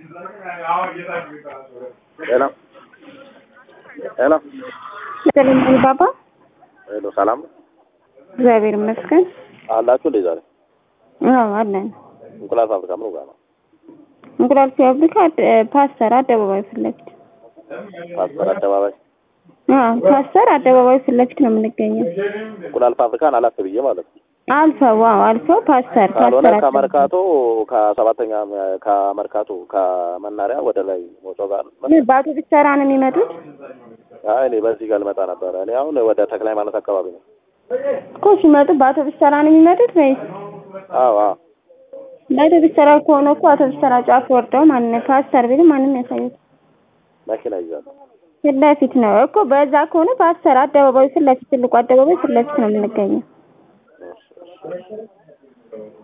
ሄሎ ሄሎ ሰለሞን ባባ ሄሎ፣ ሰላም ነው እግዚአብሔር ይመስገን። አላችሁ እንዴ? ዛሬ አዎ አለን። እንቁላል ፋብሪካ ምን ጋር ነው? እንቁላል ፋብሪካ እ፣ ፓስተር አደባባይ ፊት ለፊት። ፓስተር አደባባይ አዎ ፓስተር አደባባይ ፊት ለፊት ነው የምንገኘው። እንቁላል ፋብሪካን አላፍ ብዬ ማለት ነው። አልፈው አዎ አልፈው ፓስተር ካልሆነ ፓስተር አደባባይ። ከመርካቶ ከሰባተኛ ከመርካቶ ከመናሪያ ወደ ላይ ሞጮ ጋር ምን በአውቶቡስ ተራ ነው የሚመጡት? አይ እኔ በዚህ ጋር ልመጣ ነበረ። እኔ አሁን ወደ ተክለ ሃይማኖት አካባቢ ነው። እኮ ሲመጡ በአውቶቡስ ተራ ነው የሚመጡት ወይስ? አዎ አዎ በአውቶቡስ ተራ ከሆነ እኮ አውቶቡስ ተራ ጫፍ ወርደው ማን ፓስተር ቢሉ ማንም ያሳዩት መኪና ይዛለሁ። ፊት ለፊት ነው እኮ። በዛ ከሆነ ፓስተር አደባባይ ፊት ለፊት ትልቁ አደባባይ ፊት ለፊት ነው የምንገኘው።